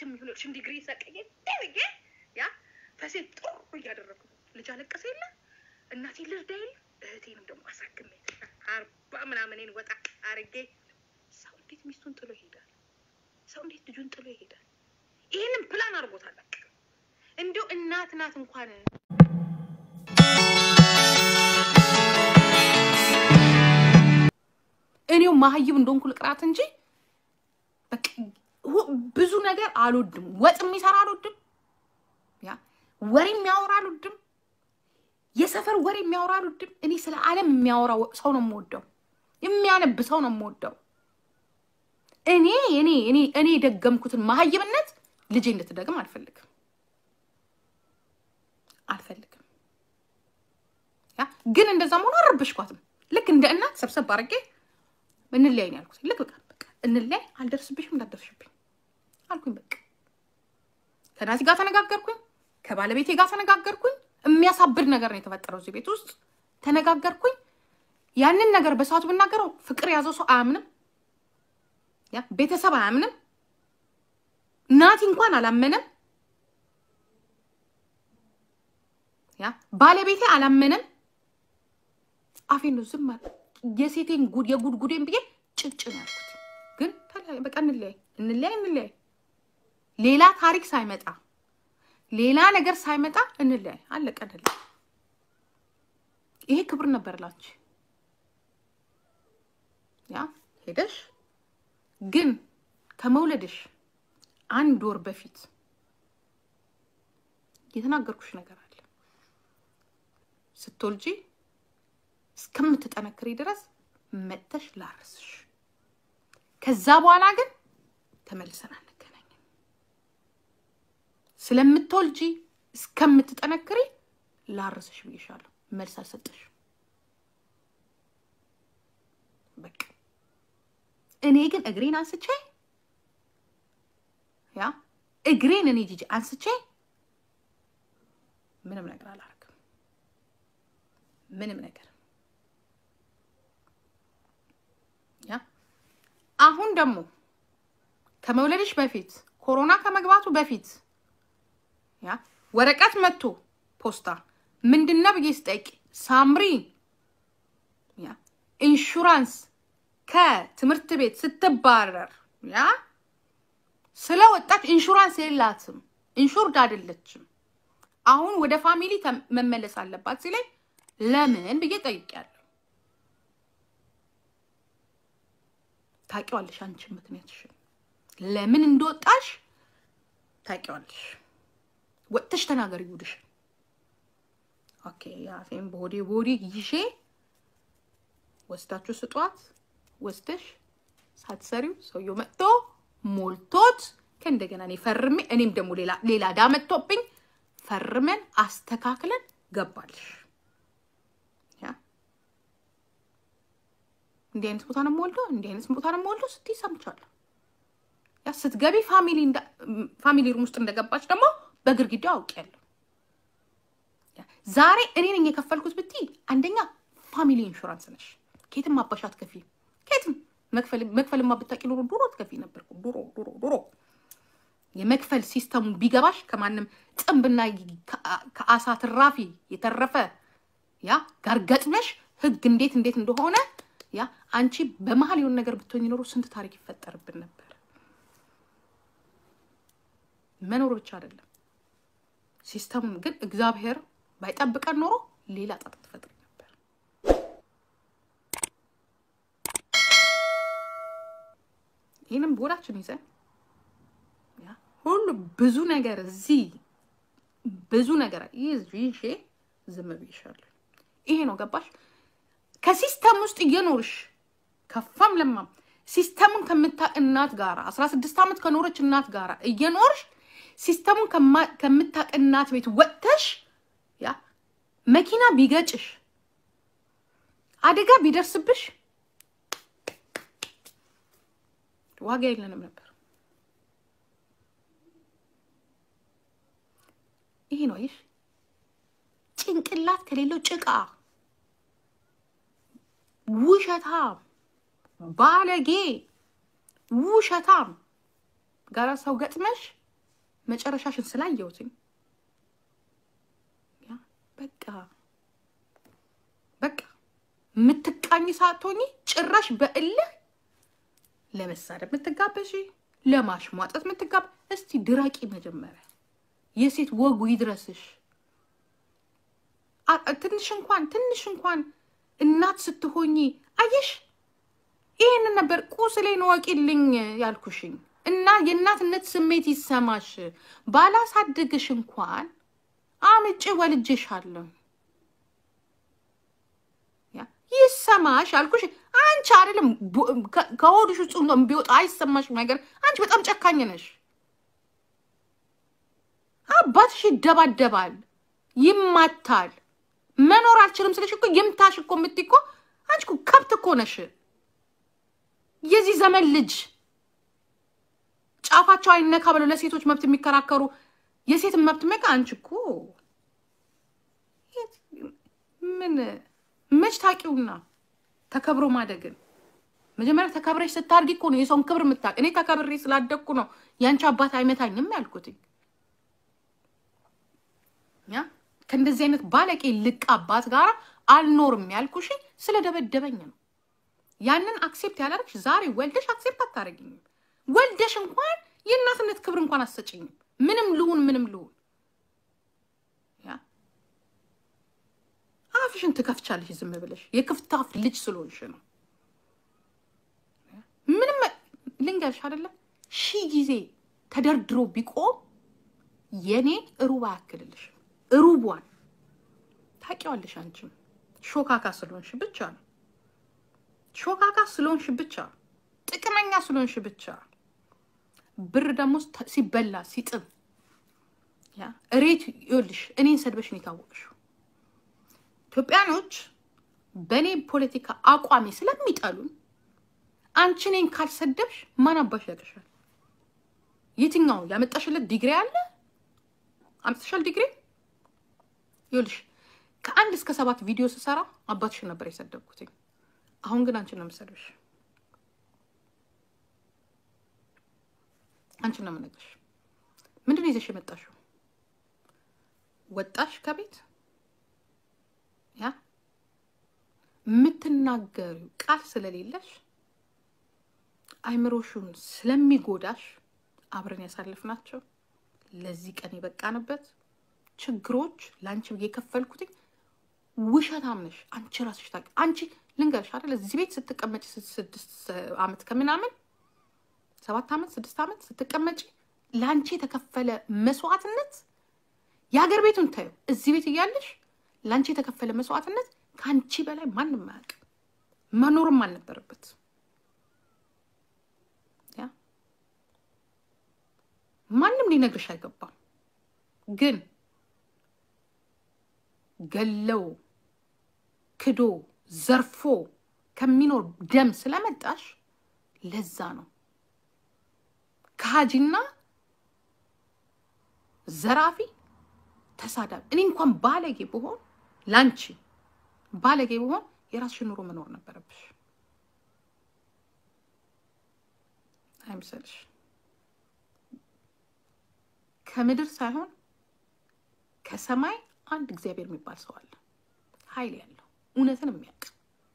የሚሆነችን ዲግሪ ሰቀየ ደብዬ ያ ፈሴን ጥሩ እያደረጉ ልጅ አለቀሰ የለ እናቴ ልርዳ የለ እህቴንም ደግሞ አሳክሜ አርባ ምናምኔን ወጣ አርጌ ሰው እንዴት ሚስቱን ጥሎ ይሄዳል? ሰው እንዴት ልጁን ጥሎ ይሄዳል? ይህንን ፕላን አድርጎታል። በቃ እንዲሁ እናት ናት እንኳን እኔው ማህይብ እንደሆንኩ ልቅራት እንጂ በቃ ሁ- ብዙ ነገር አልወድም። ወጥ የሚሰራ አልወድም። ያ ወሬ የሚያወራ አልወድም። የሰፈር ወሬ የሚያወራ አልወድም። እኔ ስለ ዓለም የሚያወራ ወ- ሰው ነው የምወደው። የሚያነብ ሰው ነው የምወደው። እኔ እኔ እኔ እኔ የደገምኩትን ማህይብነት ልጄ እንድትደግም አልፈልግም አልፈልግም። ያ ግን እንደዛ መሆኑ አልረበሽኳትም። ልክ እንደ እናት ሰብሰብ አድርጌ እንለያይ ነው ያልኩት። ልክ በቃ በቃ እንለያይ፣ አልደርስብሽም፣ እንዳትደርሽብኝ አልኩኝ። በቃ ከናቲ ጋር ተነጋገርኩኝ፣ ከባለቤቴ ጋር ተነጋገርኩኝ። የሚያሳብድ ነገር ነው የተፈጠረው እዚህ ቤት ውስጥ ተነጋገርኩኝ። ያንን ነገር በሰዓቱ ብናገረው ፍቅር የያዘው ሰው አያምንም፣ ያ ቤተሰብ አያምንም፣ ናቲ እንኳን አላመነም፣ ያ ባለቤቴ አላመነም። አፌን ነው ዝም አለ። የሴቴን ጉድ የጉድ ጉዴን ብዬ ጭጭ ነው ያልኩት። ግን ተለያየ። በቃ እንለያይ እንለያይ እንለያይ፣ ሌላ ታሪክ ሳይመጣ ሌላ ነገር ሳይመጣ እንለያይ፣ አለቀ። እንለያይ። ይሄ ክብር ነበር ላንቺ። ያ ሄደሽ ግን ከመውለድሽ አንድ ወር በፊት የተናገርኩሽ ነገር አለ ስትወልጂ እስከምትጠነክሪ ድረስ መጥተሽ ላርስሽ። ከዛ በኋላ ግን ተመልሰን አንገናኝም። ስለምትወልጂ እስከምትጠነክሪ ላርስሽ ብዬሻለሁ። መልስ አልሰጠሽም። በቃ እኔ ግን እግሬን አንስቼ ያ እግሬን እኔ ጂጂ አንስቼ ምንም ነገር አላረግም። ምንም ነገር ያ አሁን ደግሞ ከመውለድሽ በፊት ኮሮና ከመግባቱ በፊት ያ ወረቀት መጥቶ ፖስታ ምንድነው ብዬ ስጠይቅ ሳምሪ ያ ኢንሹራንስ ከትምህርት ቤት ስትባረር ያ ስለወጣች ኢንሹራንስ የላትም፣ ኢንሹርድ አይደለችም። አሁን ወደ ፋሚሊ ተም- መመለስ አለባት ሲለኝ ለምን ብዬ ጠይቄያለሁ። ታውቂዋለሽ፣ አንቺ ምክንያትሽን ለምን እንደወጣሽ ታውቂዋለሽ። ወጥተሽ ተናገሪ ጉድሽ። ኦኬ የአፌን በሆዴ በሆዴ ይዤ ወስዳችሁ ስጧት። ወስደሽ ሳትሰሪው ሰውየው መጥቶ ሞልቶት ከእንደገና እኔ ፈርሜ እኔም ደግሞ ሌላ ሌላ ዕዳ መጥቶብኝ ፈርመን አስተካክለን ገባልሽ። ያ እንዲህ አይነት ቦታ ነው የምወልደው፣ እንዲህ አይነት ቦታ ነው የምወልደው ስትይ ሰምቻለሁ። ያ ስትገቢ ፋሚሊ እንዳ- ፋሚሊ ሩም ውስጥ እንደገባች ደግሞ በግርግዳው አውቄያለሁ። ያ ዛሬ እኔ ነኝ የከፈልኩት ብትይ አንደኛ ፋሚሊ ኢንሹራንስ ነሽ። ኬትም አባሽ አትከፊ። ኬትም መክፈል መክፈልማ ብታውቂ ኖሮ ድሮ ትከፊ ነበር እኮ ድሮ ድሮ ድሮ የመክፈል ሲስተሙ ቢገባሽ ከማንም ጥንብና ከ- ከአሳ ትራፊ የተረፈ ያ ጋር ገጥመሽ ህግ እንዴት እንዴት እንደሆነ ያ አንቺ በመሀል የሆነ ነገር ብትሆኝ ኖሮ ስንት ታሪክ ይፈጠርብን ነበር። መኖር ብቻ አይደለም ሲስተሙን ግን እግዚአብሔር ባይጠብቀን ኖሮ ሌላ ጣጣ ትፈጥሪ ነበር። ይህንም ቦዳችን ይዘን ያ ሁሉ ብዙ ነገር እዚህ ብዙ ነገር ይዤ ዝም ብዬሻለሁ። ይሄ ነው ገባሽ? ከሲስተም ውስጥ እየኖርሽ ከፋም ለማም ሲስተሙን ከምታቅ እናት ጋር አስራ ስድስት ዓመት ከኖረች እናት ጋር እየኖርሽ ሲስተሙን ከማ- ከምታቅ እናት ቤት ወጥተሽ ያ መኪና ቢገጭሽ አደጋ ቢደርስብሽ ዋጋ የለንም ነበር። ይሄ ነው ይሽ ጭንቅላት ከሌለው ጭቃ ውሸታም ባለጌ ውሸታም ጋራ ሰው ገጥመሽ መጨረሻሽን ስላየሁትኝ ያ በቃ በቃ የምትቃኝ ሳትሆኚ ጭራሽ በእልህ ለመሳደብ የምትጋበዥ ለማሽሟጠት የምትጋብ እስቲ ድረቂ መጀመሪያ የሴት ወጉ ይድረስሽ። ትንሽ እንኳን ትንሽ እንኳን እናት ስትሆኚ አየሽ፣ ይህንን ነበር ቁስሌን ወቂልኝ ያልኩሽኝ እና የእናትነት ስሜት ይሰማሽ። ባላሳድግሽ እንኳን አምጬ ወልጄሻለሁ ይሰማሽ አልኩሽ። አንቺ አይደለም ከሆድሽ ውስጥ ቢወጣ አይሰማሽ ነገር። አንቺ በጣም ጨካኝ ነሽ። አባትሽ ይደባደባል፣ ይማታል። መኖር አልችልም ስለሽ እኮ ይምታሽ እኮ የምትይ እኮ አንቺ እኮ ከብት እኮ ነሽ። የዚህ ዘመን ልጅ ጫፋቸው አይነካ ብለው ለሴቶች መብት የሚከራከሩ የሴትን መብት መቃ አንቺ እኮ ምን መች ታውቂውና ተከብሮ ማደግን መጀመሪያ ተከብረሽ ስታድጊ እኮ ነው የሰውን ክብር የምታውቅ። እኔ ተከብሬ ስላደግኩ ነው ያንቺ አባት አይመታኝም ያልኩትኝ። ያ ከእንደዚህ አይነት ባለቄ ልቅ አባት ጋር አልኖርም ያልኩሽ ስለደበደበኝ ነው። ያንን አክሴፕት ያላደረግሽ ዛሬ ወልደሽ አክሴፕት አታደርጊኝም። ወልደሽ እንኳን የእናትነት ክብር እንኳን አሰጭኝም። ምንም ልሁን ምንም ልሁን አፍሽን ትከፍቻለሽ ዝም ብለሽ የክፍታፍ ልጅ ስለሆንሽ ነው። ምንም ልንገርሽ አይደለም ሺህ ጊዜ ተደርድሮ ቢቆም የኔ ሩብ አያክልልሽ። ሩቧን ታውቂዋለሽ። አንቺም ሾካካ ስለሆንሽ ብቻ ነው። ሾካካ ስለሆንሽ ብቻ፣ ጥቅመኛ ስለሆንሽ ብቻ ብር ደግሞ ሲበላ ሲጥም ያ እሬት ይኸውልሽ፣ እኔን ሰድበሽን የታወቅሽው ኢትዮጵያኖች በእኔ ፖለቲካ አቋሜ ስለሚጠሉን አንቺ እኔን ካልሰደብሽ ማን አባሽ ያቅሻል? የትኛው ያመጣሽለት ዲግሪ አለ? አምጥተሻል ዲግሪ? ይኸውልሽ ከአንድ እስከ ሰባት ቪዲዮ ስሰራ አባትሽን ነበር የሰደብኩትኝ። አሁን ግን አንቺን ነው የምሰድብሽ። አንቺን ነው የምነግርሽ። ምንድን ነው ይዘሽ የመጣሽው? ወጣሽ ከቤት ያ የምትናገሪው ቃል ስለሌለሽ አይምሮሹን ስለሚጎዳሽ አብረን ያሳልፍናቸው ለዚህ ቀን የበቃንበት ችግሮች ለአንቺ የከፈልኩትኝ ውሸታም ነሽ። አንቺ ራስሽ ታውቂ። አንቺ ልንገርሽ አይደል እዚህ ቤት ስትቀመጭ ስድስት ዓመት ከምናምን ሰባት ዓመት ስድስት ዓመት ስትቀመጪ ለአንቺ የተከፈለ መስዋዕትነት የሀገር ቤቱን ታዩ። እዚህ ቤት እያለሽ ለአንቺ የተከፈለ መስዋዕትነት ከአንቺ በላይ ማንም አያውቅም። መኖርም አልነበረበት። ያ ማንም ሊነግርሽ አይገባም። ግን ገለው ክዶ ዘርፎ ከሚኖር ደም ስለመጣሽ ለዛ ነው ከሀጂና ዘራፊ ተሳዳቢ። እኔ እንኳን ባለጌ ብሆን ላንቺ ባለጌ ብሆን የራስሽን ኑሮ መኖር ነበረብሽ አይምሰልሽ። ከምድር ሳይሆን ከሰማይ አንድ እግዚአብሔር የሚባል ሰው አለ፣ ኃይል ያለው እውነትን የሚያውቅ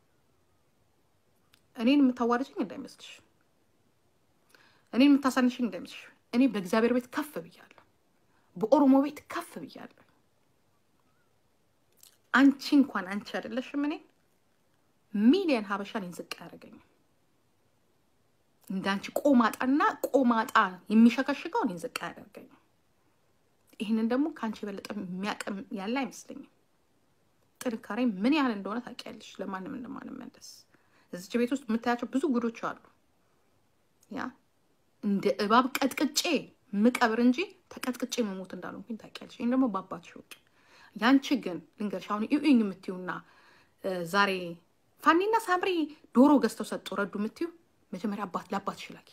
እኔን የምታዋርጅኝ እንዳይመስልሽ፣ እኔን የምታሳንሽኝ እንዳይመስልሽ። እኔ በእግዚአብሔር ቤት ከፍ ብያለሁ፣ በኦሮሞ ቤት ከፍ ብያለሁ። አንቺ እንኳን አንቺ አይደለሽም እኔን ሚሊየን ሀበሻ እኔን ዝቅ ያደረገኝ እንዳንቺ ቆማጣና ቆማጣ የሚሸከሽገው እኔን ዝቅ ያደርገኝ። ይህንን ደግሞ ከአንቺ የበለጠ የሚያቅም ያለ አይመስለኝም። ጥንካሬ ምን ያህል እንደሆነ ታውቂያለሽ። ለማንም እንደማንመለስ እዚች ቤት ውስጥ የምታያቸው ብዙ ጉዶች አሉ። ያ እንደ እባብ ቀጥቅጬ ምቀብር እንጂ ተቀጥቅጬ መሞት እንዳልሆንኩኝ ታውቂያለሽ። ይህን ደግሞ በአባትሽ ወቅ ያንቺ ግን ልንገርሽ፣ አሁን ኢዩኝ የምትዩና ዛሬ ፋኒና ሳምሪ ዶሮ ገዝተው ሰጡ ረዱ የምትዩ መጀመሪያ አባት ለአባትሽ ላኪ።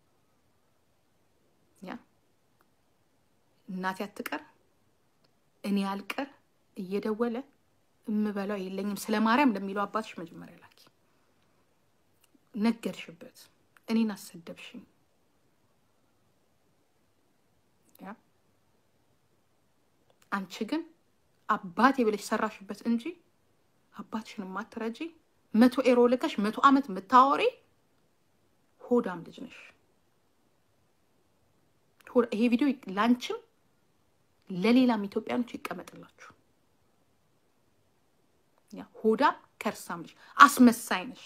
ያ እናቴ አትቀር እኔ አልቀር እየደወለ እምበላው የለኝም ስለ ማርያም ለሚለው አባትሽ መጀመሪያ ላኪ። ነገርሽበት፣ እኔን አሰደብሽኝ። ያ አንቺ ግን አባቴ ብለሽ ሰራሽበት እንጂ አባትሽን ማትረጂ መቶ ኤሮ ልከሽ መቶ ዓመት የምታወሪ ሆዳም ልጅ ነሽ። ይሄ ቪዲዮ ላንቺም ለሌላም ኢትዮጵያኖች ይቀመጥላችሁ። ያ ሆዳም ከርሳም ልጅ አስመሳይ ነሽ።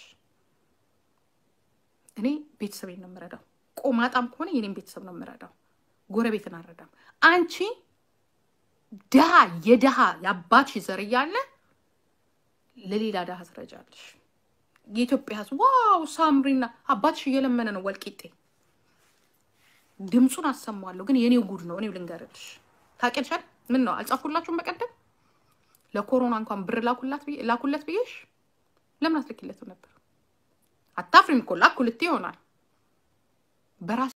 እኔ ቤተሰቤን ነው የምረዳው። ቆማጣም ከሆነ የኔም ቤተሰብ ነው የምረዳው። ጎረቤትን አልረዳም። አንቺ ድሃ የድሃ የአባትሽ ዘር እያለ ለሌላ ድሃ ትረጃለሽ። የኢትዮጵያ ሕዝብ ዋው ሳምሪና አባትሽ እየለመነ ነው ወልቂጤ ድምፁን አሰማዋለሁ፣ ግን የኔው ጉድ ነው። እኔው ልንገርልሽ ታውቂያለሽ። ምን ነው አልጻፉላችሁም? በቀደም ለኮሮና እንኳን ብር ላኩለት ብዬሽ ለምን አትልኪለትም ነበር? አታፍሪም እኮ ላኩልት ይሆናል በራስ